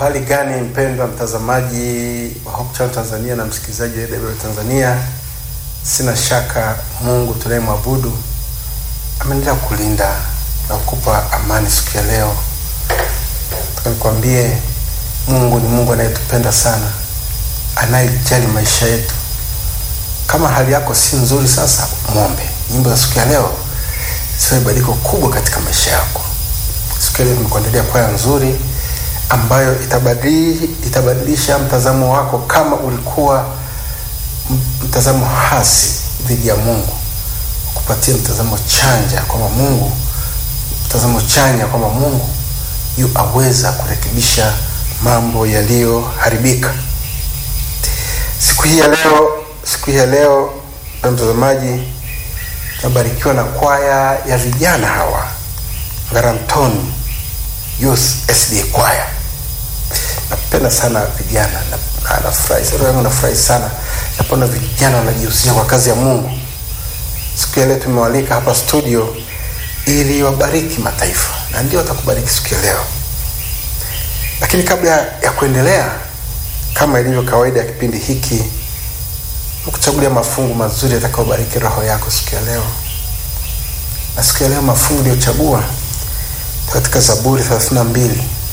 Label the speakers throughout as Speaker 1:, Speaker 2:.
Speaker 1: Uhali gani mpendwa mtazamaji wa Hope Channel Tanzania na msikilizaji wa AWR Tanzania, sina shaka Mungu tunayemwabudu ameendelea kulinda na kukupa amani siku ya leo. Nataka nikwambie Mungu ni Mungu anayetupenda sana, anayejali maisha yetu. Kama hali yako si nzuri, sasa mwombe. Nyimbo za siku ya leo ziwe badiliko kubwa katika maisha yako. Siku ya leo tumekuandalia kwaya nzuri ambayo itabadili, itabadilisha mtazamo wako kama ulikuwa mtazamo hasi dhidi ya Mungu, kupatia mtazamo chanja kwamba Mungu, mtazamo chanya kwamba Mungu yu aweza kurekebisha mambo yaliyoharibika. Siku hii ya leo, siku hii ya leo, na mtazamaji, tunabarikiwa na kwaya ya vijana hawa Ngaramtoni Youth SDA kwaya. Napenda sana vijana na nafurahi sana yangu, nafurahi sana napona vijana wanajihusisha kwa kazi ya Mungu. Siku ya leo tumewalika hapa studio ili wabariki mataifa, na ndio watakubariki siku ya leo. Lakini kabla ya kuendelea, kama ilivyo kawaida ya kipindi hiki, kuchagulia mafungu mazuri yatakayobariki roho yako siku ya leo. Na siku ya leo mafungu niliyochagua katika Zaburi 32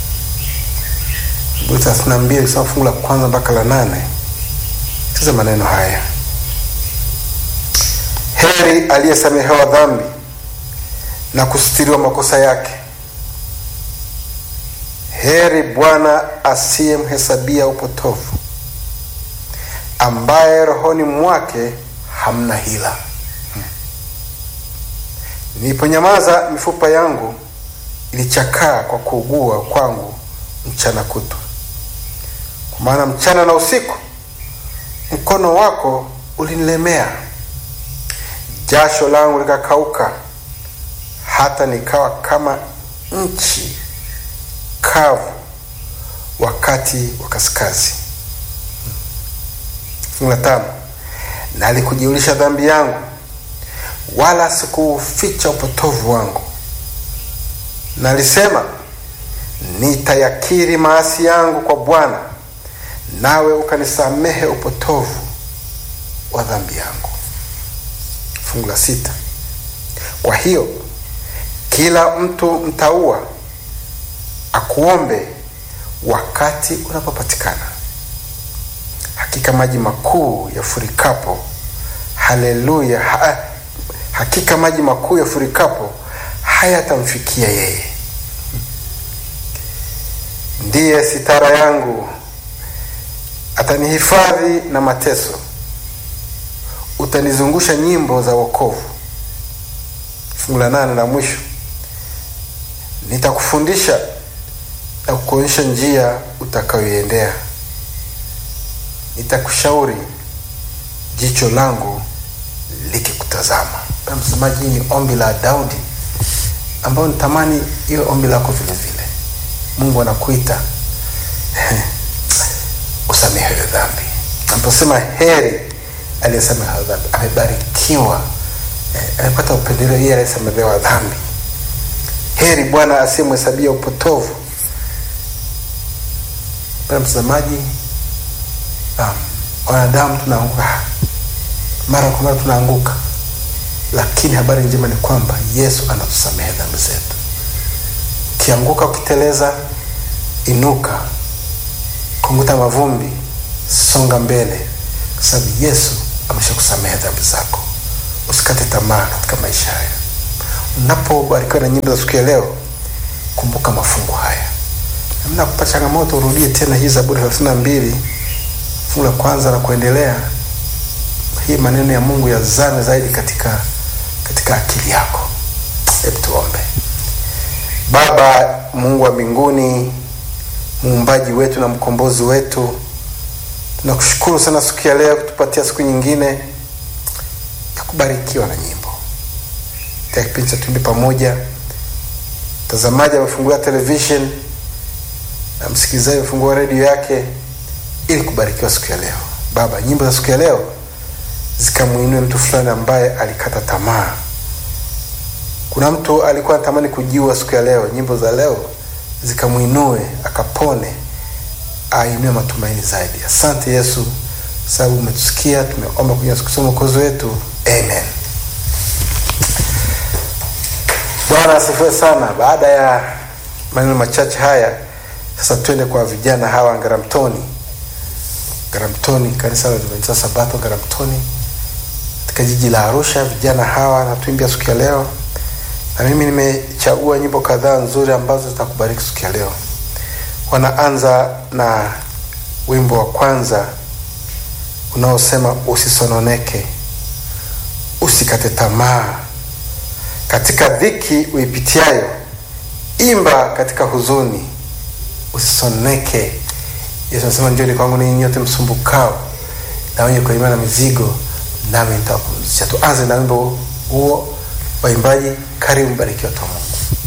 Speaker 1: Zaburi 32 kusoma fungu la kwanza mpaka la nane. Sikiza maneno haya: heri aliyesamehewa dhambi na kusitiriwa makosa yake, heri Bwana asiyemhesabia upotovu, ambaye rohoni mwake hamna hila. Hmm. Niliponyamaza mifupa yangu ilichakaa kwa kuugua kwangu mchana kutwa. Kwa maana mchana na usiku mkono wako ulinilemea, jasho langu likakauka, hata nikawa kama nchi kavu wakati wa kaskazi. Fungu la tano, na alikujulisha dhambi yangu, wala sikuuficha upotovu wangu na alisema nitayakiri maasi yangu kwa Bwana, nawe ukanisamehe upotovu wa dhambi yangu. Fungu la sita, kwa hiyo kila mtu mtaua akuombe wakati unapopatikana. Hakika maji makuu yafurikapo, haleluya! Ha, hakika maji makuu yafurikapo hayatamfikia yeye. Ndiye sitara yangu, atanihifadhi na mateso, utanizungusha nyimbo za wokovu. Fungu la nane la mwisho, nitakufundisha na kukuonyesha njia utakayoiendea, nitakushauri jicho langu likikutazama. Msemaji, hii ni ombi la Daudi ambayo nitamani iwe ombi lako vile vile. Mungu anakuita usamehewe dhambi. Naposema heri aliyesamehewa dhambi, amebarikiwa, amepata upendeleo yeye aliyesamehewa dhambi. Heri Bwana asiyemhesabia upotovu. Bwana mtazamaji, um, wanadamu tunaanguka mara kwa mara, tunaanguka lakini habari njema ni kwamba Yesu anatusamehe dhambi zetu. Ukianguka, ukiteleza, inuka, kunguta mavumbi, songa mbele, kwa sababu Yesu ameshakusamehe dhambi zako. Usikate tamaa katika maisha haya. Unapobarikiwa na nyimbo za siku ya leo, kumbuka mafungu haya. Namna kupa changamoto, urudie tena hii Zaburi thelathini na mbili fungu la kwanza na kuendelea. Hii maneno ya Mungu yazame zaidi katika katika akili yako. Hebu tuombe. Baba Mungu wa mbinguni, muumbaji wetu na mkombozi wetu, tunakushukuru sana siku ya leo kutupatia siku nyingine ya kubarikiwa na nyimbo katika kipindi cha Tuimbe Pamoja. Mtazamaji amefungulia television na msikilizaji amefungua redio yake ili kubarikiwa siku ya leo. Baba, nyimbo za siku ya leo zikamwinue mtu fulani ambaye alikata tamaa. Kuna mtu alikuwa anatamani kujiua siku ya leo, nyimbo za leo zikamwinue akapone ainue matumaini zaidi. Asante Yesu sababu umetusikia, tumeomba kwenye siku mwokozi wetu, amen. Bwana asifiwe sana. Baada ya maneno machache haya, sasa twende kwa vijana hawa Ngaramtoni. Ngaramtoni, kanisa la Adventista Sabato Ngaramtoni katika jiji la Arusha. Vijana hawa natuimbia siku ya leo, na mimi nimechagua nyimbo kadhaa nzuri ambazo zitakubariki siku ya leo. Wanaanza na wimbo wa kwanza unaosema usisononeke, usikate tamaa katika dhiki uipitiayo, imba katika huzuni, usisononeke. Yesu anasema njoni kwangu ninyi nyote msumbukao na wenye kulemewa na mizigo, nami nitawapumzisha. Tuanze na wimbo huo. Waimbaji, karibu, mbarikiwa kwa Mungu.